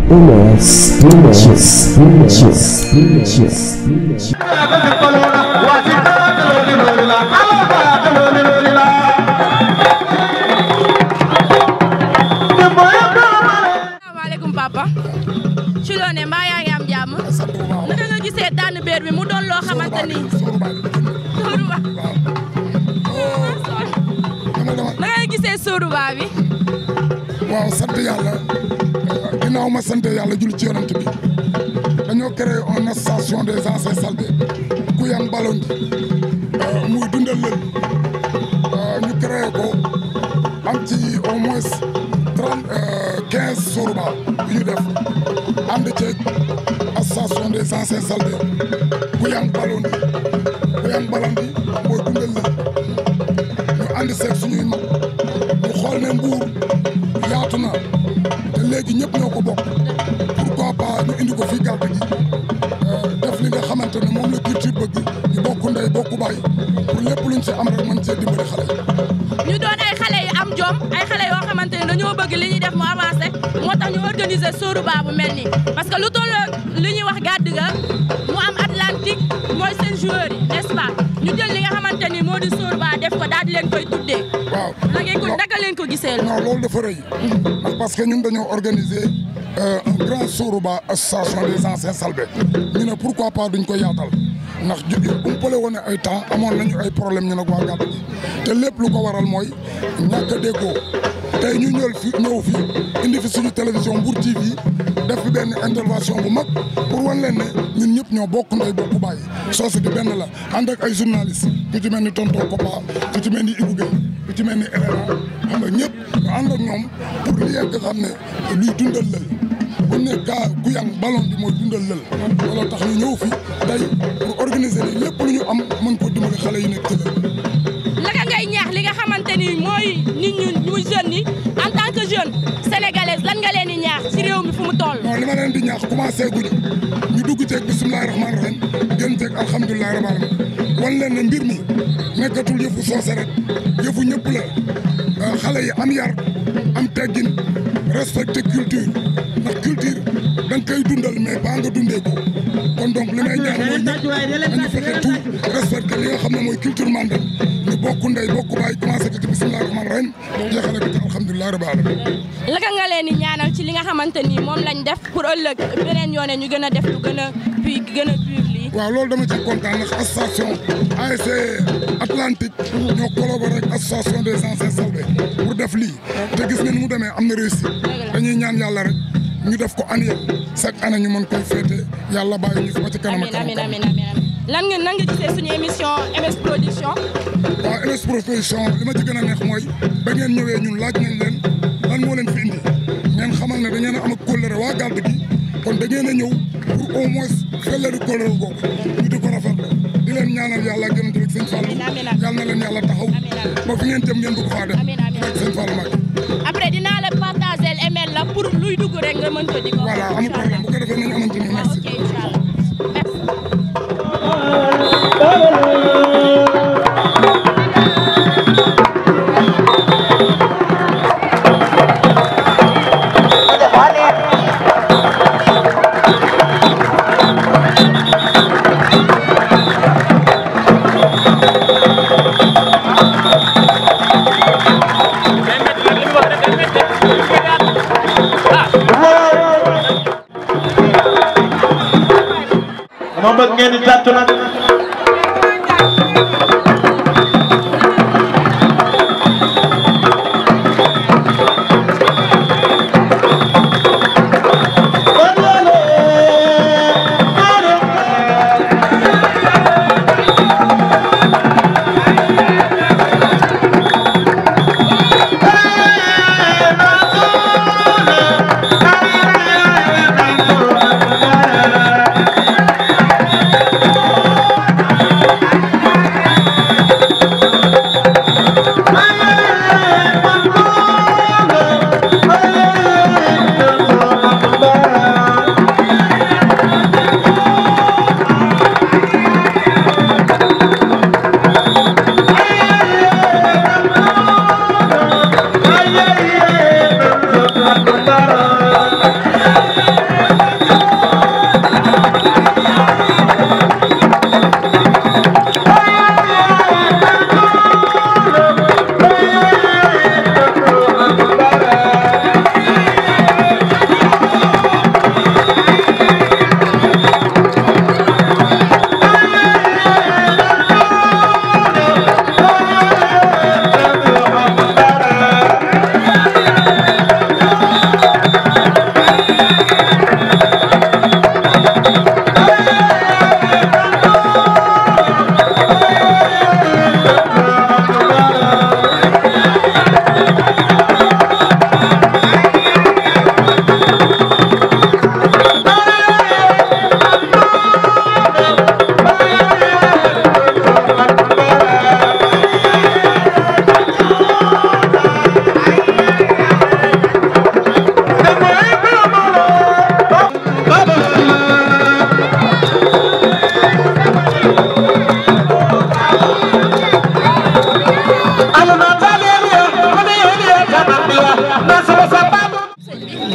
MS Images Images Images Images asalaamaaleykum papa ci loo ne mbaa yaa ngi am jàmm naka nga gisee tànn béer bi mu doon loo xamante ni Sóoruba naka nga gisee Sóoruba bi waaw sant yàlla ginnaaw ma sant yàlla julli ci yonent bi dañoo créé une association des anciens saltés Guyane Balondi muy dundal lël ñu créé ko am ci au moins trente quinze Sóoruba yu ñu def ànd ceeg association des anciens saltés Guyane Balondi Guyane Balondi mooy dundal lël ñu ànd seeg suñuy mag ñu xool ne mbuur yaatu na te léegi ñëpp ñoo ko bokk pourquoi pas ñu indi ko fii gàtt gi def li nga xamante ne moom la culture bëgg ñu bokk ndey bokk baay pour lépp luñ ci am rek mën cee dimbali xale yi. ñu doon ay xale yu am jom ay xale yoo xamante ni dañoo bëgg li ñuy def mu avancé moo tax ñu organiser Sóoruba bu mel nii parce que lu toll li ñuy wax gàdd ga mu am Atlantique mooy seen joueurs yi n'est-ce pas ñu jël li nga xamante ni moo di Sóoruba def ko daal di leen koy tuddee. waaw naka ko naka leen ko gisee la. non loolu dafa rëy ndax parce que ñun dañoo organiser un grand Sóoruba association des anciens salbé ñu ne pourquoi pas duñ ko yaatal ndax ju umpale woon ay temps amoon nañu ay problème ñu nag waa gàtt gi te lépp lu ko waral mooy ñàkk a déggoo tey ñu ñëw fi ñëw fi indi fi suñu télévision Mbour TV def fi benn intervention bu mag pour wan leen ne ñun ñëpp ñoo bokk ndey bokk bàyyi soose gi benn la ànd ak ay journaliste ku ci mel ni tonton Papa ku ci mel ni Ibou Gueye ku ci mel ni Elena xam nga ñëpp ñu ànd ak ñoom pour li nga xam ne luy dundal lël bu ne gaa Guyane ballon bi mooy dundal lël looloo tax ñu ñëw fi tey pour organiser li lépp lu ñu am mën ko dimbali xale yi nekk ci lël naka ngay ñaax li nga xamante ni mooy nit ñu muy jeunes yi en tant que jeune sénégalaise lan nga leen di ñaax ci réew mi fu mu toll. non li ma leen di ñaax commencé guñu ñu dugg ceeg bisimilahi rahmaani rahim gën ceeg alhamdulilahi rabbil alamin wan leen ne mbir mi nekkatul yëfu soose rek yëfu ñëpp la xale yi am yar am teggin respecté culture ndax culture da nga koy dundal mais ba nga dundee ko kon donc li may ñaan mooy ñëpp dañu fexe tout respecté li nga xam ne mooy culture mandal ñu bokk ndey bokk baay commencé ko ci bisimilahi rahmaani rahim jeexale ko ci alhamdulilahi rabbil alamin laka nga leen di ñaanal ci li nga xamante ni moom lañ def pour ëllëg beneen yoone ñu gën a def lu gën a puis gën a pur lii. waaw loolu dama ci kontaan ndax association ASC Atlantique ñoo collaboré ak association des anciens salvé pour def lii te gis nga ni mu demee am na réussite dañuy ñaan yàlla rek ñu def ko annuel chaque année ñu mën koy féete yàlla bàyyi ñu fi ba ci kanam ak amiin kanam amiin amiin amiin lan nga nan nga gisee suñu émission MS Production. waaw MS Production li ma ci gën a neex mooy ba ngeen ñëwee ñun laaj nañ leen lan moo leen fi indi ngeen xamal ne da ngeen a am ak kóllëre waa gàdd gi kon da ngeen a ñëw pour au moins fellari kóllëre googu ñu di ko rafetlu di leen ñaanal yàlla gën a tamit sëñ Fallou Amiin, amiin, amiin. yàlla na leen yàlla taxaw Amiin, amiin. ba fi ngeen jëm ngeen bëgg faa dem Amiin, amiin. ak sëñ Fallou Mbacké après dinaa la partager email la pour luy dugg rek nga mën ko di ko. voilà amul problème bu ko defee nañu amante ni waaw merci ok incha allah merci. ma bëgg ngeen di tàttu nag Thank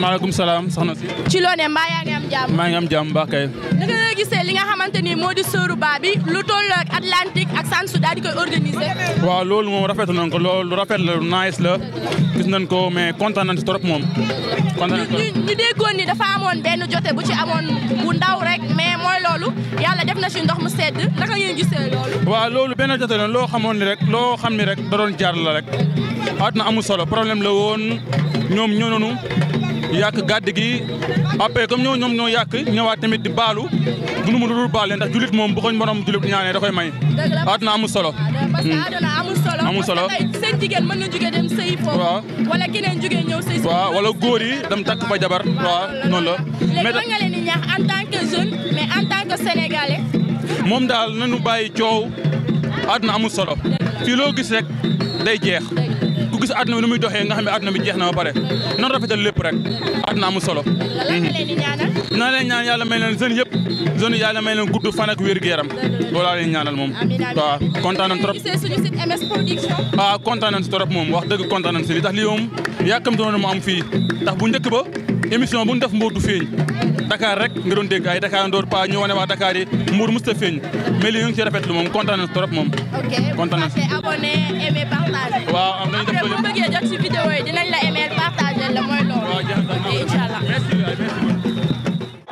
maaleykum salaam soxna si. ci loo ne mbaa yaa ngi am jàmm. maa ngi am jàmm baax kay. naka nga gisee li nga xamante ni moo di sóoru baa bi lu toll ak Atlantique ak Sansu daal di koy organiser. waaw loolu moom rafetlu nañ ko loolu lu rafet la lu nice la gis nañ ko mais kontaan nañ si trop moom. kontaan nañ ñu trop ñu déggoon ni dafa amoon benn jote bu ci amoon bu ndaw rek mais mooy loolu yàlla def na ci ndox mu sedd naka ngeen gisee loolu. waaw loolu benn jote la loo xamoon ni rek loo xam ni rek da doon jaar la rek. àdduna amul solo problème la woon ñoom ñoo noonu yàq gàdd gi après comme ñoo ñoom ñoo yàq ñëwaat tamit di baalu du nu mu dul baale ndax julit moom bu ko borom julit ñaanee da koy may. dëgg la àdduna amul solo. parce que àdduna amul solo. amul solo parce que tey seen jigéen mën na jóge dem sëy foofu. waaw wala keneen jóge ñëw sëy si. waaw wala góor yi dem takk fa jabar. waaw noonu la. léegi lan nga leen di ñaax en tant que jeune mais en tant que sénégalais. moom daal nañu bàyyi coow àdduna amul solo fii loo gis rek day jeex ku gis àdduna bi nu muy doxee nga xam ne àdduna bi jeex na ba pare nan rafetal lépp rek àdduna amul solo. lan nga leen di ñaanal. naa leen ñaan yàlla may leen jeunes yëpp jeunes yàlla may leen gudd fan ak wér gu yaram loolu laa leen ñaanal moom. amiin amiin waaw kontaan nañ trop. gisee suñu site MS Production. ah kontaan nañ si trop moom wax dëgg kontaan nañ si li tax lii moom yàkkamti woon na mu am fii ndax bu njëkk ba émission bu ñu def Mbour du feeñ Dakar rek nga doon dégg ay Dakar Ndoor pa ñu wane waa Dakar yi Mbour mosut a feeñ mais lii ñu ngi si rafetlu moom kontaan nañ si trop moom. ok kontaan nañ si. bu abonné aimé partagé. waaw am nañu def après ko boo bëggee jot si vidéo yi dinañ la aimé partagé la mooy loolu. waaw jeex na ok incha allah. merci waay merci.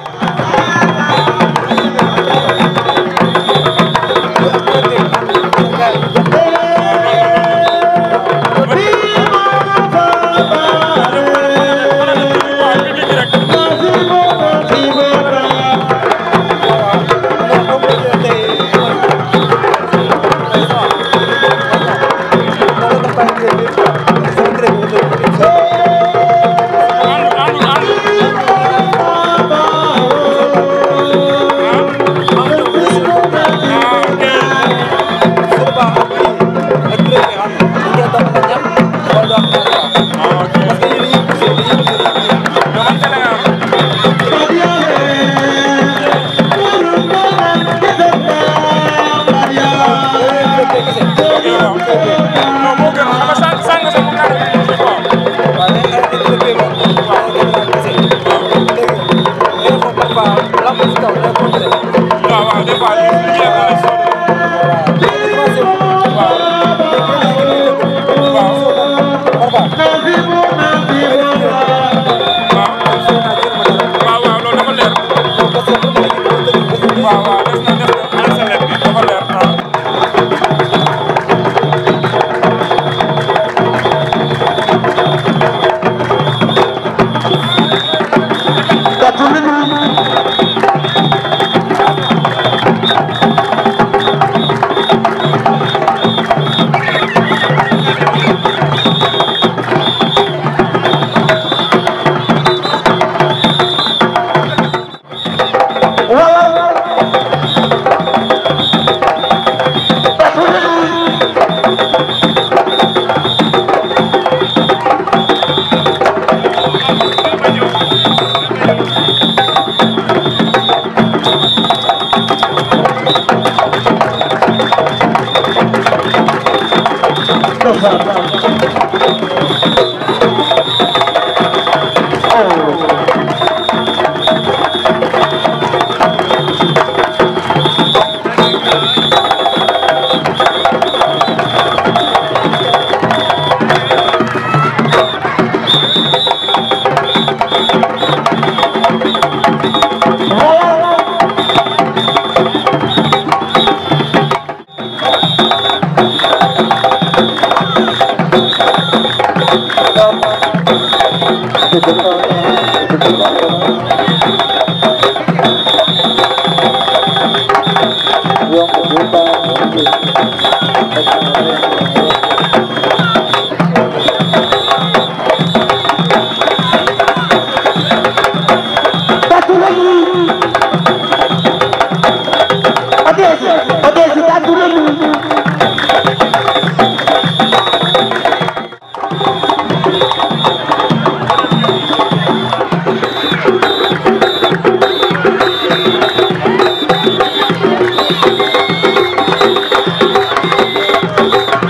Thank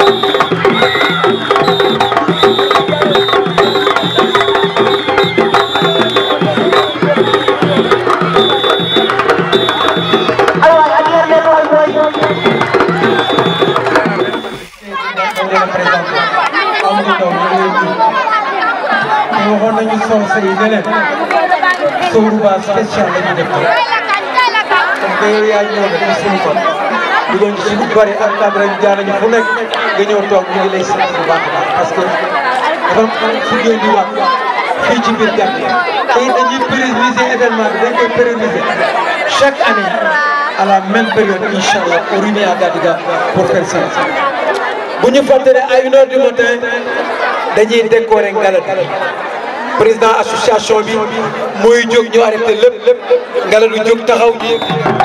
ne leen Sowruba spécial la ñuy def comme que yow yaa ñëw nga def suñu fan dugal ñu si lu bëri ak cadre ñu jaar nañu fu nekk nga ñëw toog ñu ngi lay sant bu baax a baax parce que dafa am fu ngeen di wax fii ci biir Gambie te it dañuy pérenniser événement bi dañ koy pérenniser chaque année à la même période incha allah au Rimé à Gadiga pour faire ça. bu ñu fàttali à une heure du matin dañuy décorer Ngaladu président association bi mooy jóg ñu arrêté lépp Ngaladu jóg taxaw ji.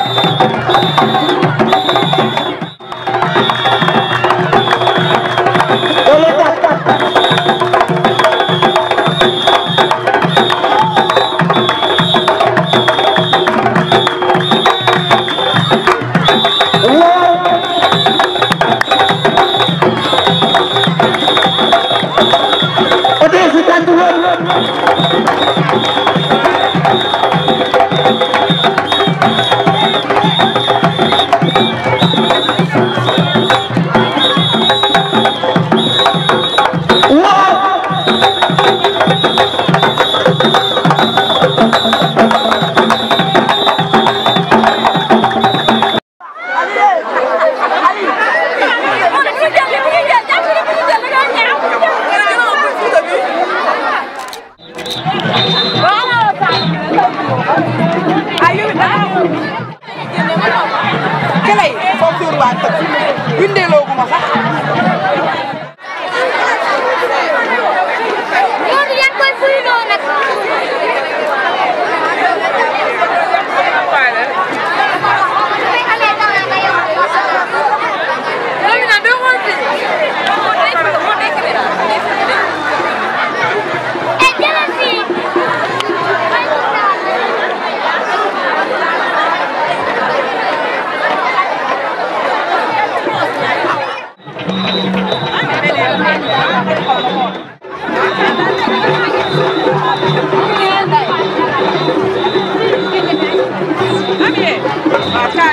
kele yi foofu suur waa tëb bindeeloo gu ma sax Loolu yaa ngi koy fuyloo nag. Eh, jëlal fii. waaw kaay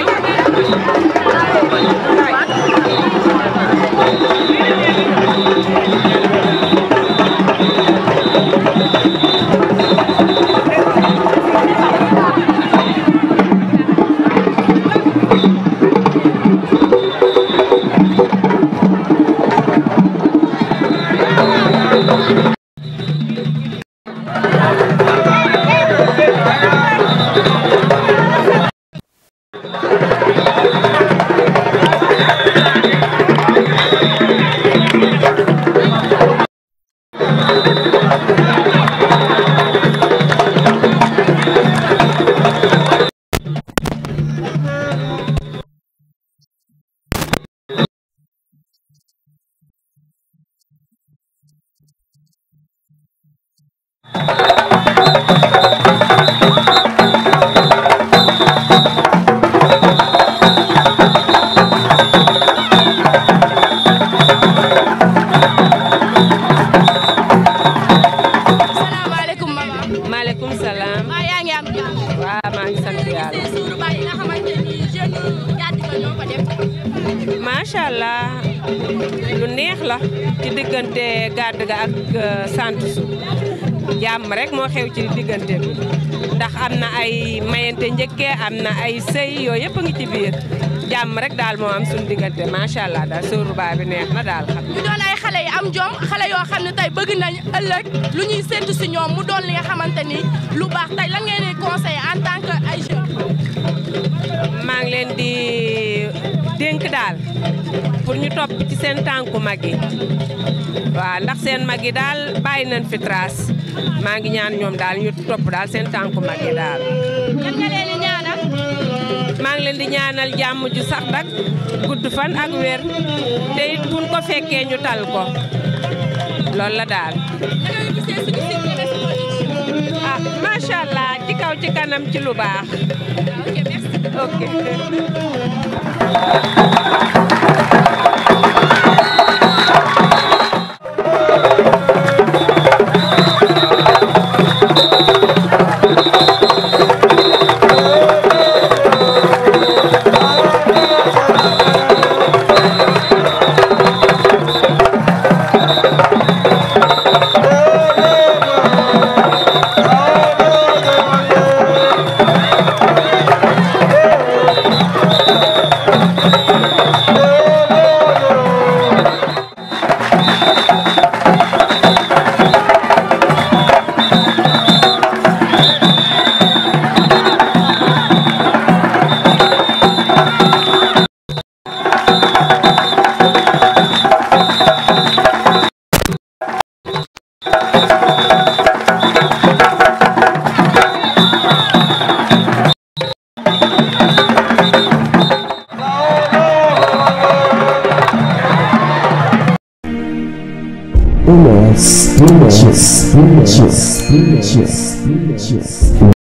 salaamaaleykum mama. maaleykum salaam maa yaa ngi am jàmm. waaw maa ngi sant yàlla gisee suuru baay yi nga xamante ni jeune gàddi ko ñoo ko def. macha allah lu neex la ci diggante gàdd ga ak euh, sant su jàmm rek moo xew ci diggante bi ndax am na ay mayante njëkkee am na ay sëy yooyu yëpp a ngi ci biir jàmm rek daal moo am suñu diggante macha allah daal suuru baa bi neex na daal xam ñu doon ay xale yi am jom xale yoo xam ne tey bëgg nañ ëllëg lu ñuy séntu si ñoom mu doon li nga xamante ni lu baax tey lan ngeen di conseiller en tant que ay jeunes. maa ngi leen di dénk daal pour ñu topp ci seen tànku mag yi waaw ndax seen mag yi daal bàyyi nañ fi trace maa ngi ñaan ñoom daal ñu topp daal seen tànku mag yi daal. lan nga leen di ñaanal. maa ngi leen di ñaanal jàmm ju sax dak gudd fan ak wér te it buñ ko fekkee ñu tal ko loolu la daal. da ngay gisee suñu site Bes Production. ah macha allah ci kaw ci kanam ci lu baax. ok merci. ok. Oh, MS Images Images Images Images